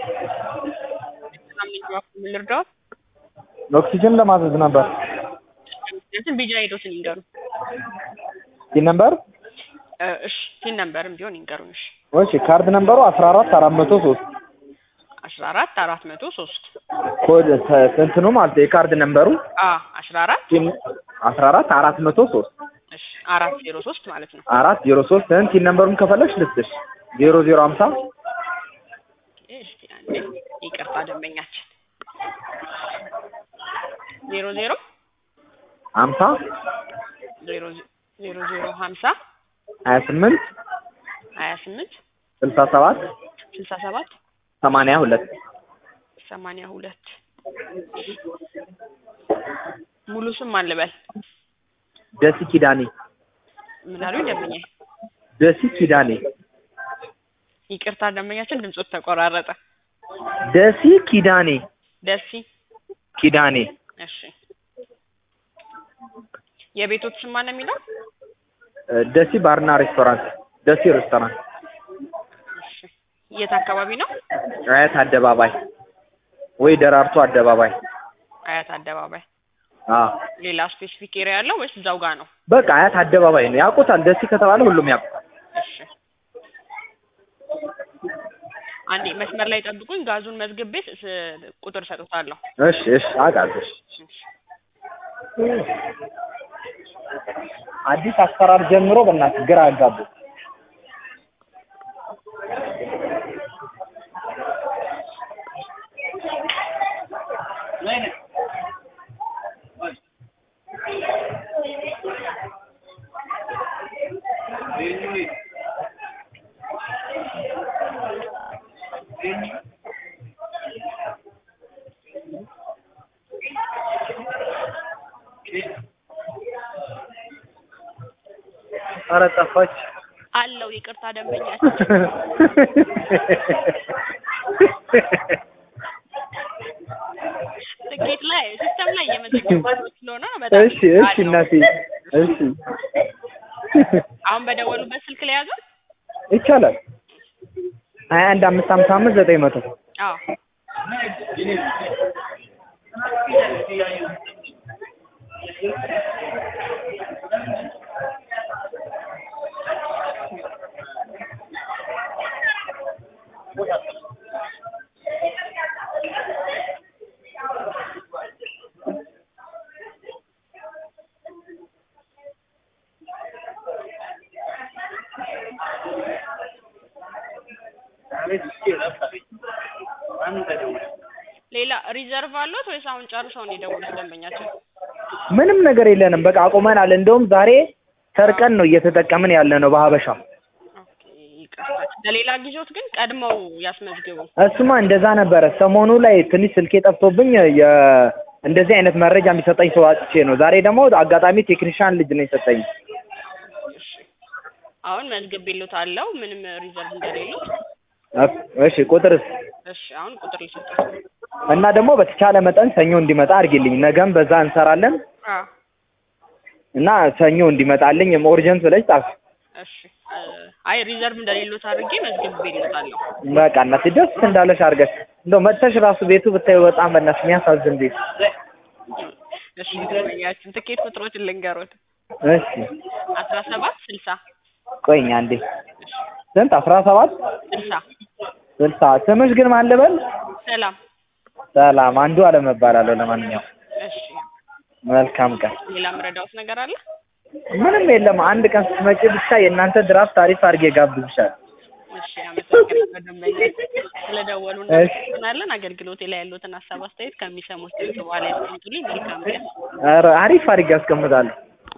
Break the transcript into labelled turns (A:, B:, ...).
A: ሰላም ነኝ እባክዎ ምን ልርዳዎት?
B: ኦክሲጅን ለማዘዝ ነበር።
A: ምክንያቱም ቢጃ ሄዶትን ይንገሩን።
B: ሲን ነምበር
A: እ እሺ ሲን ነምበርም ቢሆን ይንገሩን። እሺ
B: እሺ ካርድ ነምበሩ አስራ አራት አራት መቶ ሶስት
A: አስራ አራት አራት መቶ ሶስት
B: ኮድ እንትኑ ማለት ነው የካርድ ነምበሩ
A: አ አስራ አራት
B: ሲን አስራ አራት አራት መቶ ሶስት
A: እሺ አራት ዜሮ ሶስት ማለት ነው።
B: አራት ዜሮ ሶስት እን ሲን ነምበሩን ከፈለግሽ ልስጥሽ ዜሮ ዜሮ ሀምሳ
A: እሺ አንዴ ይቅርታ ደንበኛችን ዜሮ ዜሮ
B: ሀምሳ
A: ዜሮ ዜሮ ዜሮ ሀምሳ
B: ሀያ ስምንት
A: ሀያ ስምንት
B: ስልሳ ሰባት
A: ስልሳ ሰባት
B: ሰማንያ ሁለት
A: ሰማንያ ሁለት ሙሉ ስም ማን ልበል?
B: ደሲ ኪዳኔ
A: ምን አሉኝ ደንበኛዬ?
B: ደሲ ኪዳኔ
A: ይቅርታ ደንበኛችን ድምጾት ተቆራረጠ።
B: ደሲ ኪዳኔ
A: ደሲ
B: ኪዳኔ
A: እሺ የቤቶት ስም ማን ነው የሚለው?
B: ደሲ ባርና ሬስቶራንት ደሲ ሬስቶራንት
A: እሺ የት አካባቢ ነው?
B: አያት አደባባይ ወይ ደራርቱ አደባባይ
A: አያት አደባባይ።
B: አ
A: ሌላ ስፔሲፊክ ኤሪያ ያለው ወይስ እዛው ጋር ነው?
B: በቃ አያት አደባባይ ነው ያውቁታል። ደሲ ከተባለ ሁሉም ያውቁታል።
A: እሺ አንዴ መስመር ላይ ጠብቁኝ። ጋዙን መዝግቤ ስ- ቁጥር ሰጥቷለሁ።
B: እሺ እሺ አውቃለሁ። እሺ። አዲስ አሰራር ጀምሮ በእናትህ ግራ አጋቡ። ኧረ ጠፋች።
A: አለው ይቅርታ ደንበኛችን ትኬት ላይ ሲስተም ላይ እየመዘገባችሁ ስለሆነ በጣም
B: እሺ እሺ
A: አለው።
B: እናቴ እሺ
A: አሁን በደወሉበት ስልክ ላይ ያዘው?
B: ይቻላል። ሀያ አንድ አምስት ሀምሳ አምስት ዘጠኝ መቶ
A: አዎ ሌላ ሪዘርቭ አለት ወይስ አሁን ጨርሰው ነው የደወሉት ደንበኛችን?
B: ምንም ነገር የለንም። በቃ አቁመናል። እንደውም ዛሬ ሰርቀን ነው እየተጠቀምን ያለ ነው በሀበሻ።
A: ኦኬ ይቅርታ። ለሌላ ጊዜዎት ግን ቀድመው ያስመዝግቡ።
B: እሱማ እንደዛ ነበረ። ሰሞኑ ላይ ትንሽ ስልኬ ጠፍቶብኝ የ እንደዚህ አይነት መረጃ የሚሰጠኝ ሰው አጥቼ ነው። ዛሬ ደግሞ አጋጣሚ ቴክኒሻን ልጅ ነው የሰጠኝ።
A: እሺ አሁን መዝግቤልዎታለሁ ምንም ሪዘርቭ እንደሌለው።
B: እሺ ቁጥርስ
A: እሺ አሁን ቁጥር ልሰጥዎት።
B: እና ደግሞ በተቻለ መጠን ሰኞ እንዲመጣ አድርጊልኝ። ነገም በዛ እንሰራለን
A: አዎ
B: እና ሰኞ እንዲመጣልኝ ኦርጀንት ብለሽ ጻፍ።
A: እሺ እ አይ ሪዘርቭ እንደሌሎት አድርጌ መዝግቤልዎታለሁ።
B: በቃ እናቴ ደስ እንዳለሽ አድርገሽ እንደው መጥተሽ ራሱ ቤቱ ብታዩ በጣም በእናትሽ የሚያሳዝን ቤት።
A: እሺ ደንበኛችን ትኬት ቁጥሮችን ልንገሮት።
B: እሺ
A: አስራ ሰባት ስልሳ
B: ቆይኝ አንዴ ስንት አስራ ሰባት
A: ስልሳ
B: ስልሳ ስምሽ ግን ማን ልበል?
A: ሰላም።
B: ሰላም አንዱ አለም እባላለሁ። ለማንኛውም
A: እሺ
B: መልካም ቀን።
A: ሌላ ምረዳዎት ነገር አለ?
B: ምንም የለም። አንድ ቀን ስትመጪ ብቻ የእናንተ ድራፍት ታሪፍ አድርጌ ጋብዝሻል።
A: እሺ አመሰግናለሁ ደንበኛችን ስለደወሉ
B: እሺ።
A: እናመሰግናለን። አገልግሎቴ ላይ ያሉትን ሀሳብ አስተያየት ከሚሰሙት ድምጽ በኋላ ያስቀምጡልኝ። መልካም ቀን።
B: ኧረ አሪፍ አድርጌ አስቀምጣለሁ።